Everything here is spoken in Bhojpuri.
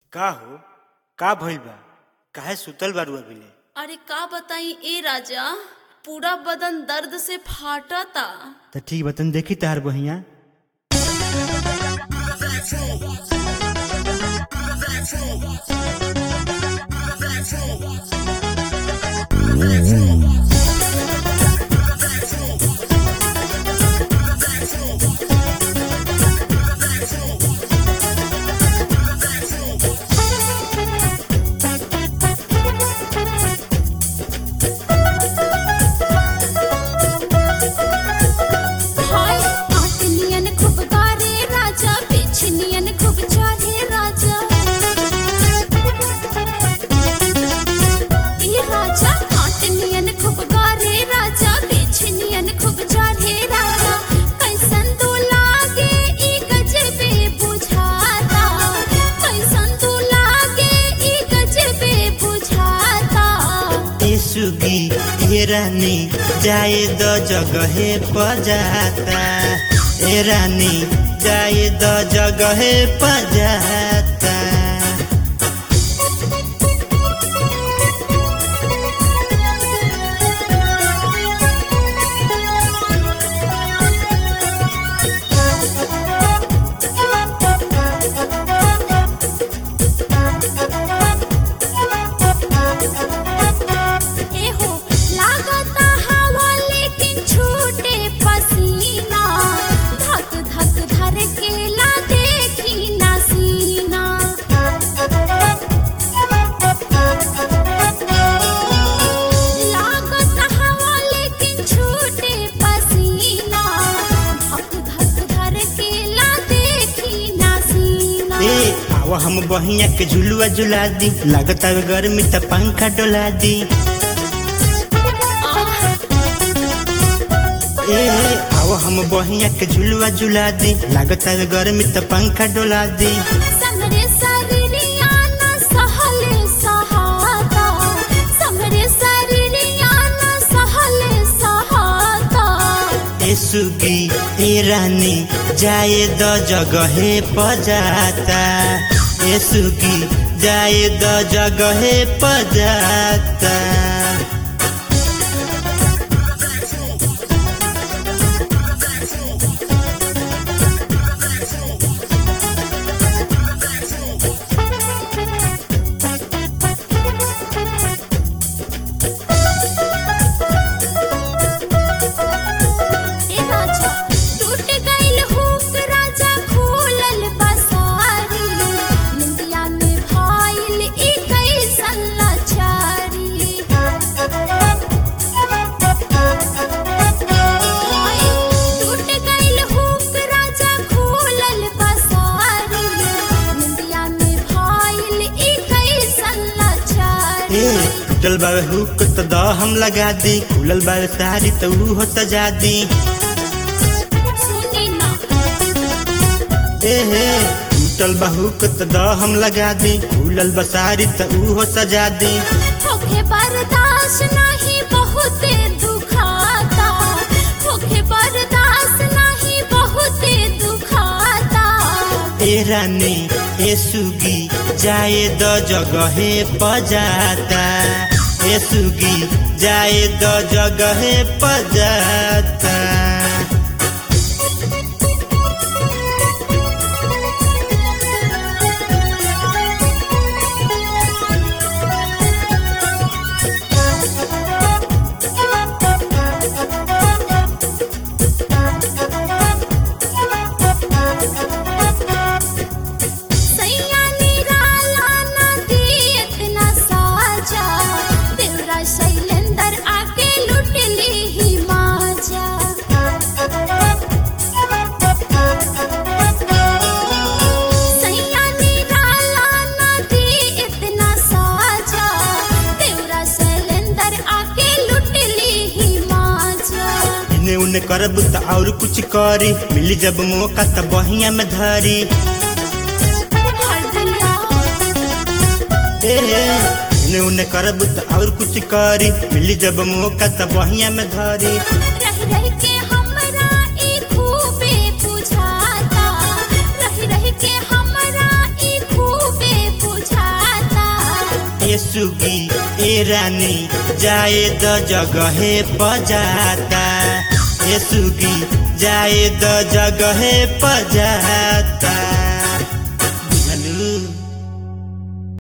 का हो का भइल बा काहे सुतल बारू अभिले अरे का बताई ए राजा पूरा बदन दर्द से फाटता त ठीक बा तनी देखी तार बहिया हाय आटनियन खूब गारे राजा पिछनियन खूब चाहे राजा ई राजा आटनियन खूब गारे राजा पिछनियन खूब चाहे राजा कैसन तू लागे ई गजबे बुझाता कैसन तू लागे ई गजबे बुझाता ए सुगी ए रानी जाए द जगहे पजाता ए रानी जाए द जगहे पजाता एहो लागता हवा लेकिन छूटे पसीना धक धक धर के ला देखी ना सीना लागता हवा लेकिन छूटे पसीना धक धक धर के ला देखी ना सीना ए आव हम बहिया के झुलुआ झुला दी लागता गर्मी त पंखा डोला दी आह ए आव हम बहिया के झुलुआ झुला दी लागता गर्मी त पंखा डोला दी समरे शरीरिया न सहले सहाता समरे शरीरिया न सहले सहाता ए सुगी ए रानी जाए द जगहे पजाता ए सुगी जाए द जगहे पजाता ए राजा टूट गइल हुक राजा खोलल बसारी निंदिया में भाइल ई कैसन लाचारी टूट गइल हुक राजा खोलल बसारी निंदिया में भाइल ई कैसन लाचारी ए टूटल बावे हुक त द हम लगा दी खुलल बावे सारी त ऊ हो सजा दी सुनी ना ए हे टूटल बा हुक त द हम लगा दी खुलल बा सारी त ऊ हो सजा दी होखे बर्दाश्त नहीं बहुते दुखाता होखे बर्दाश्त नहीं बहुते दुखाता ए रानी ए सुगी जाए द जगहे पजाता ए सुगी जाए द जगहे पजाता सैया निराला ना दियत ना साजा देवरा शैलेंदर आके लुट ली ही माजा सैया निराला ना दियत ना साजा देवरा शैलेंदर आके लुट ली ही माजा इने उने करब त और कुछ करी मिली जब मौका त बहिया में धरी हर दिया ए हे इने उने करब त और कुछ करी मिली जब मौका त बहिया में धरी रह रह के हमरा ई खूबे बुझाता रह रह के हमरा ई खूबे सुगी ए रानी जाए द जगहे बजाता ए सुगी जाए द जगहे बजाता